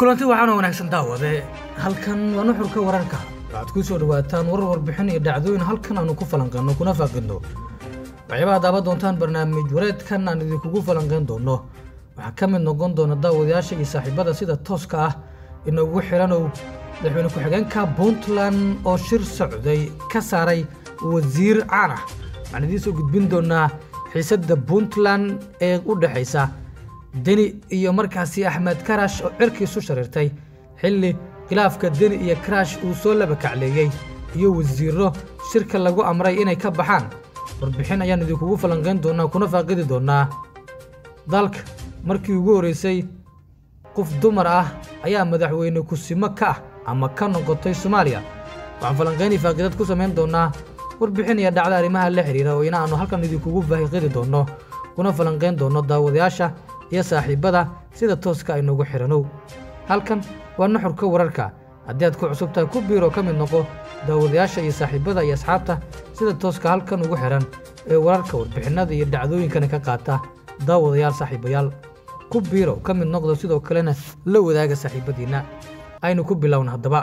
kulanti waxaana wanaagsan daawade halkan waa nuxurka wararka waxaad ku soo dhawaataan warar warbixin iyo dhacdooyin halkan aanu ku falanqeynno kuna faaqidno waxyaabaha daaban doontaan barnaamij wareedkan aan idinkugu falanqeyn doono waxaa ka mid noqon doona daawadayaasha iyo saaxiibada sida tooska ah inoogu xidhanow madaxweyne ku-xigeenka puntland oo shir socday ka saaray wasiir caan ah waxaan idiin soo gudbin doonaa xiisadda puntland ee u dhexaysa deni iyo markaasi axmed karash oo cirkiisu shariirtay xilli khilaafka deni iyo karash uu soo laba kacleeyey iyo wasiirro shirka lagu amray inay ka baxaan warbixin ayaan idinkugu falanqayn doonaa kuna faaqidi doonaa dalka markii ugu horreysay qof dumar ah ayaa madaxweyne kusimo ka ah ama ka noqotay soomaaliya waxaan falanqaynii faaqidad ku samayn doonaa warbixin iyo dhacda arrimaha la xidhiira oo ina aanu halkan idinkugu faaqiidi doonno kuna falanqayn doonno daawadayaasha iyo saaxiibbada sida tooska aynoogu xidhanow halkan waa nuxurka wararka haddii aad ku cusub tahay ku biiroo ka mid noqo daawadayaasha iyo saaxiibbada iyo asxaabta sida tooska halkan ugu xidhan ee wararka warbixinnada iyo dhacdooyinkana ka qaata daawadayaal saaxiibayaal ku biiro ka mid noqdo sidoo kalena la wadaaga saaxiibbadiinna aynu ku bilowna haddaba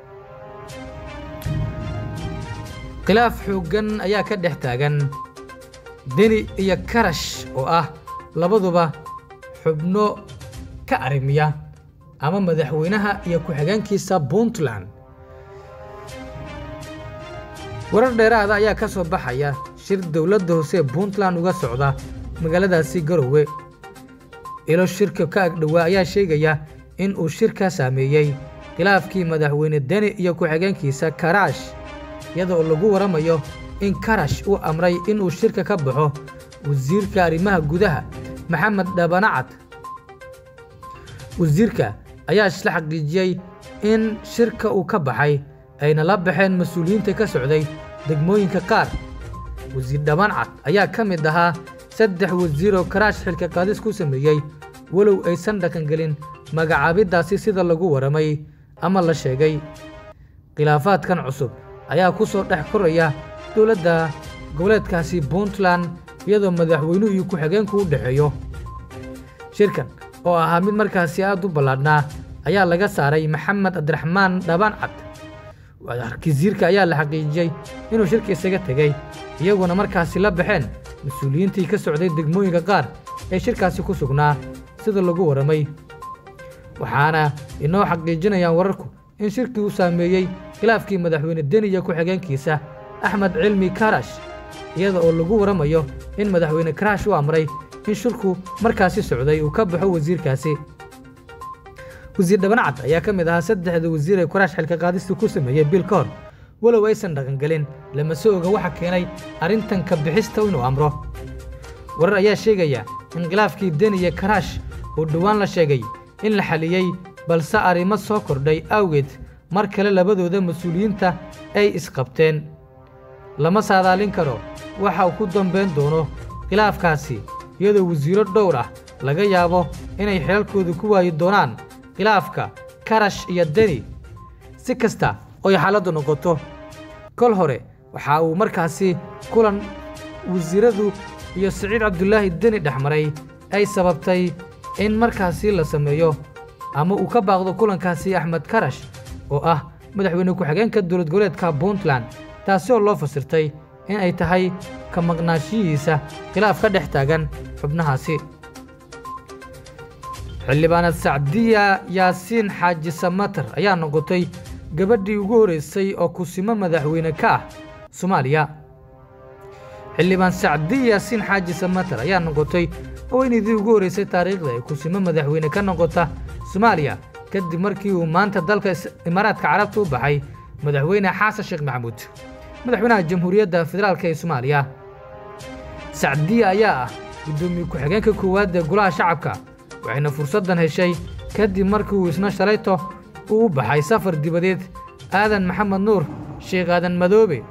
khilaaf xooggan ayaa ka dhex taagan deni iyo karash oo ah labaduba xubno ka arrimiya ama madaxweynaha iyo ku-xigeenkiisa puntland warar dheeraada ayaa ka soo baxaya shir dowladda hoose ee puntland uga socda magaaladaasi garowe ilo shirka ka agdhowaa ayaa sheegaya in uu shirka saameeyey khilaafkii madaxweyne deni iyo ku-xigeenkiisa karash iyada oo lagu waramayo in karash uu amray inuu shirka ka baxo wasiirka arrimaha gudaha maxamed dhabanacad wasiirka ayaa isla xaqiijiyey in shirka uu ka baxay ayna la baxeen mas-uuliyiinta ka socday degmooyinka qaar wasiir dhabancad ayaa ka mid ahaa saddex wasiir oo karaash xilka qaadis ku sameeyey walow aysan dhaqangelin magacaabiddaasi sida lagu waramay ama la sheegay khilaafaadkan cusub ayaa ku soo dhex koraya dowladda goboleedkaasi puntland iyadoo madaxweynuhu iyo ku-xigeenku u dhexeeyo shirkan oo ahaa mid markaasi aad u ballaadhnaa ayaa laga saaray maxamed cabdiraxmaan dhabancad wasiirka ayaa la xaqiijiyey inuu shirka isaga tegey iyaguna markaasi la baxeen mas-uuliyiintii ka socday degmooyinka qaar ee shirkaasi ku sugnaa sida lagu waramay waxaana inoo xaqiijinayaan wararku in shirkii uu saameeyey khilaafkii madaxweyne deni iyo ku-xigeenkiisa axmed cilmi karash iyada oo lagu waramayo in madaxweyne karash u amray in shirku markaasi socday uu ka baxo wasiirkaasi wasiir dhabanacad ayaa ka mid ahaa saddexda wasiir ee karash xilka qaadista ku sameeyey bil ka hor walow aysan dhaqangelin lama soo oga waxa keenay arrintan ka bixista inuu amro warar ayaa sheegaya in khilaafkii deni iyo karash uu dhowaan la sheegay in la xaliyey balse arrimo soo kordhay awgeed mar kale labadooda mas-uuliyiinta ay isqabteen lama saadaalin karo waxa uu ku dambayn doono khilaafkaasi iyadoo wasiiro dhowr ah laga yaabo inay xilalkooda ku waayi doonaan khilaafka karash iyo deni si kasta oy xaaladdu noqoto kol hore waxa uu markaasi kulan wasiiradu iyo siciid cabdulaahi deni dhex maray ay sababtay in markaasi la sameeyo ama uu ka baaqdo kulankaasi axmed karash oo ah madaxweyne ku-xigeenka dowlad goboleedka puntland taasi oo loo fasirtay in ay tahay ka maqnaashihiisa khilaaf ka dhex taagan xubnahaasi xildhibaanad sacdiya yaasiin xaaji samatar ayaa noqotay gabadhii ugu horreysay oo kusimo madaxweyne ka ah soomaaliya xildhibaan sacdiya yaasiin xaaji samatar ayaa noqotay haweenaydii ugu horreysay taariikhda ee kusimo madaxweyne ka noqota soomaaliya kadib markii uu maanta dalka imaaraadka carabta u baxay madaxweyne xasan sheekh maxamuud madaxweynaha jamhuuriyadda federaalk ee soomaaliya sacdiya ayaa ah guddoomiye ku-xigeenka koowaad ee golaha shacabka waxayna fursaddan heshay kadib markii uu isna shalayto uu u baxay safar dibadeed aadan maxamed nuur sheekh aadan madoobe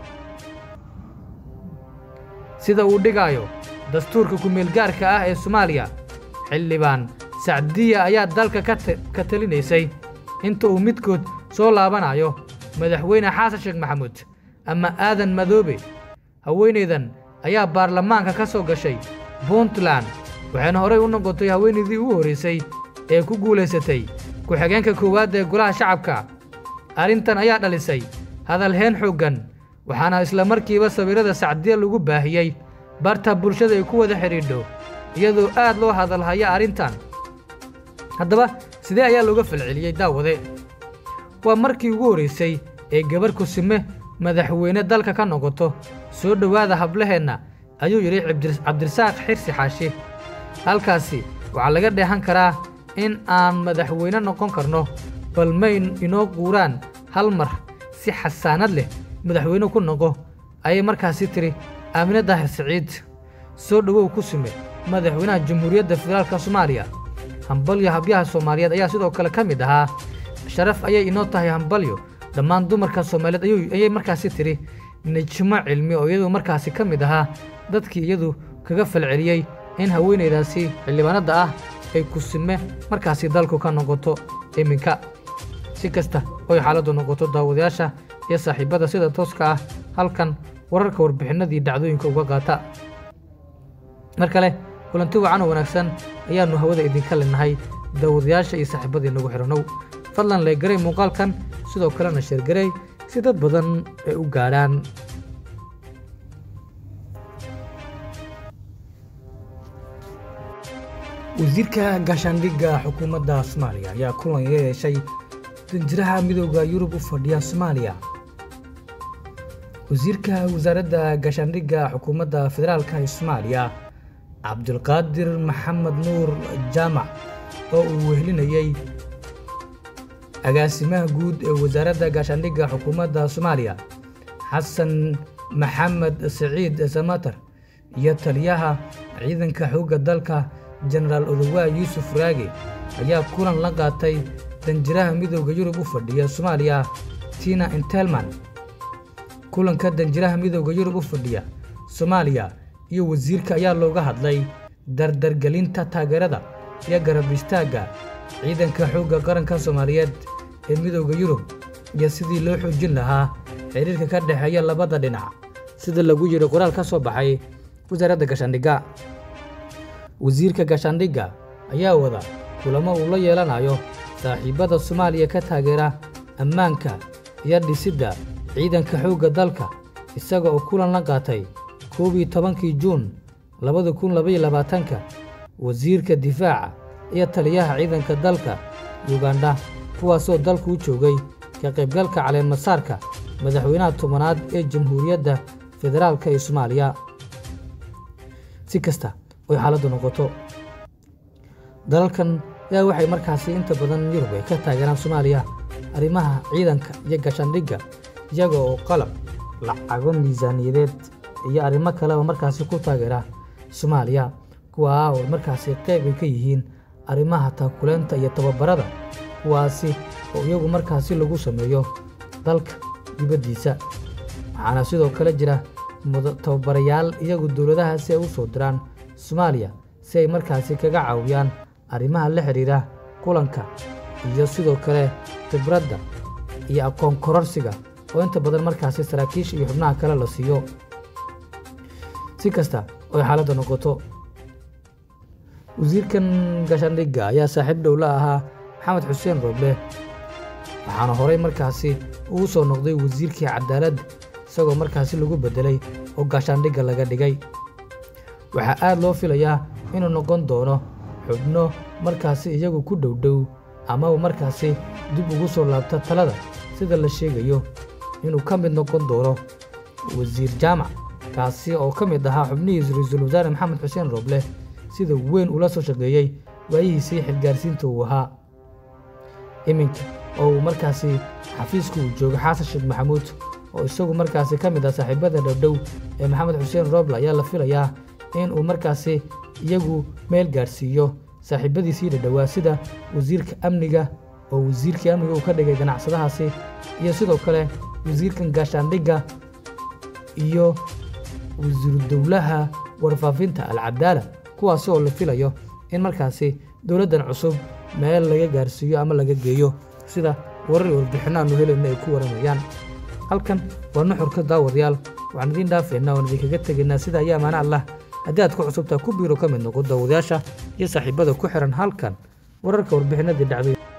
sida uu dhigaayo dastuurka ku-meelgaarka ah ee soomaaliya xildhibaan sacdiya ayaa dalka ka talinaysay inta uu midkood soo laabanayo madaxweyne xasan sheekh maxamuud ama aadan madoobe haweenaydan ayaa baarlamaanka ka soo gashay puntland waxayna horey u noqotay haweenaydii ugu horraysay ee ku guulaysatay ku-xigeenka koowaad ee golaha shacabka arrintan ayaa dhalisay hadalheen xooggan waxaana isla markiiba sawirrada sacdiya lagu baahiyey barta bulshada ay ku wada xidhiidho iyadoo aad loo hadalhaya arrintan haddaba sidee ayaa looga falceliyey daawade waa markii ugu horraysay ee gabarh kusime madaxweyne dalka ka noqoto soo dhowaada hablaheenna ayuu yidhi cabdirasaaq xirsi xaashi halkaasi waxaa laga dheehan karaa in aan madaxweyne noqon karno bal may inoo quuraan hal mar si xasaanad leh madaxweyne ku noqo ayay markaasi tidhi aamine daahir siciid soo dhowow ku sime madaxweynaha jamhuuriyadda federaalka soomaaliya hambalyo habyaha soomaaliyeed ayaa sidoo kale ka mid ahaa sharaf ayay inoo tahay hambalyo dhammaan dumarka soomaaliyeed ayay markaasi tidhi nijmo cilmi oo iyadu markaasi ka mid ahaa dadkii iyadu kaga falceliyey in haweenaydaasi xildhibaanadda ah ay kusime markaasi dalku ka noqoto iminka si kasta oy xaaladdu noqoto daawadayaasha iyo saaxiibbada sida tooska ah halkan wararka warbixinnadii dhacdooyinka uga qaata mar kale kulanti wacan oo wanaagsan ayaannu hawada idinka leenahay daawadayaasha iyo saaxiibbadii nagu xidhannow fadlan leegaray muuqaalkan sidoo kalena sheergarey si dad badan ay u gaadhaan wasiirka gaashaandhigga xukuumadda soomaaliya ayaa kulan iga yeeshay danjiraha midooda yurub u fadhiya soomaaliya wasiirka wasaaradda gaashaandhigga xukuumadda federaalka ee soomaaliya cabdulqaadir maxamed nuur jaamac oo uu wehelinayey agaasimaha guud ee wasaaradda gaashaandhigga xukuumadda soomaaliya xasan maxamed siciid samatar iyo taliyaha ciidanka xoogga dalka jenaraal odowaa yuusuf raage ayaa kulan la qaatay danjiraha midooda yurub u fadhiya soomaaliya tina intelman kulanka danjiraha midooda yurub u fadhiya soomaaliya iyo wasiirka ayaa looga hadlay dardargelinta taageerada iyo garab istaagga ciidanka xoogga qaranka soomaaliyeed ee midooda yurub iyo sidii loo xoojin lahaa xiriirka ka dhexeeya labada dhinac sida lagu yidhi qoraal ka soo baxay wasaaradda gaashaandhigga wasiirka gaashaandhigga ayaa wada kulamo uu la yeelanayo saaxiibbada soomaaliya ka taageera ammaanka iyo dhisidda ciidanka xoogga dalka isaga oo kulan la qaatay koob iyo tobankii juun labada kun labaiyo labaatanka wasiirka difaaca iyo taliyaha ciidanka dalka yugandha kuwaasoo dalku u joogay ka qaybgalka caleemasaarka madaxweynaha tobanaad ee jamhuuriyadda federaalka ee soomaaliya si kasta oy xaaladdu noqoto dalalkan ayaa waxay markaasi inta badan yurub ay ka taageeraan soomaaliya arrimaha ciidanka iyo gaashaandhigga iyaga oo qalab lacago miisaaniyadeed iyo arrimo kaleba markaasi ku taageera soomaaliya kuwaa oo markaasi qayb ay ka yihiin arrimaha taakuleenta iyo tababarada kuwaasi oo iyagu markaasi lagu sameeyo dalka dibaddiisa waxaana sidoo kale jira tababarayaal iyagu dowladahaasi ay u soo diraan soomaaliya si ay markaasi kaga caawiyaan arrimaha la xidhiira kulanka iyo sidoo kale khibradda iyo aqoon kororsiga oo inta badan markaasi saraakiisha iyo xubnaha kale la siiyo si kasta oy xaaladda noqoto wasiirkan gaashaandhigga ayaa saaxiib dhow la ahaa maxamed xuseen rooble waxaana horay markaasi uu soo noqday wasiirkii cadaaladda isagoo markaasi lagu beddelay oo gaashaandhigga laga dhigay waxaa aad loo filayaa inuu noqon doono xubno markaasi iyagu ku dhowdhow amaba markaasi dib ugu soo laabta talada sida la sheegayo inuu ka mid noqon doono wasiir jaamac kaasi oo ka mid ahaa xubnihiisa ra-iisul wasaare maxamed xuseen rooble sida weyn ula soo shaqeeyey waayihiisii xilgaarsiinta uu ahaa iminka oo uu markaasi xafiiska uu jooga xasan sheekh maxamuud oo isagu markaasi ka mid ah saaxiibada dhowdhow ee maxamed xuseen rooble ayaa la filayaa in uu markaasi iyagu meel gaadhsiiyo saaxiibadiisii dhadhowaa sida wasiirka amniga oo wasiirkii amniga uu ka dhigay ganacsadahaasi iyo sidoo kale wasiirkan gaashaandhigga iyo wasiiru dowlaha warfaafinta alcadaala kuwaasi oo la filayo in markaasi dowladdan cusub meel laga gaarsiiyo ama laga geeyo sida warar warbixinno aanu helayna ay ku waramayaan halkan waa nuxurka daawadayaal waxaan idiin dhaafeynaa oan idinkaga tegaynaa sida ayaa amaana allah haddii aad ku cusubtaa ku biiro ka mid noqo daawadayaasha iyo saaxiibada ku xihan halkan wararka warbixinadii dhacday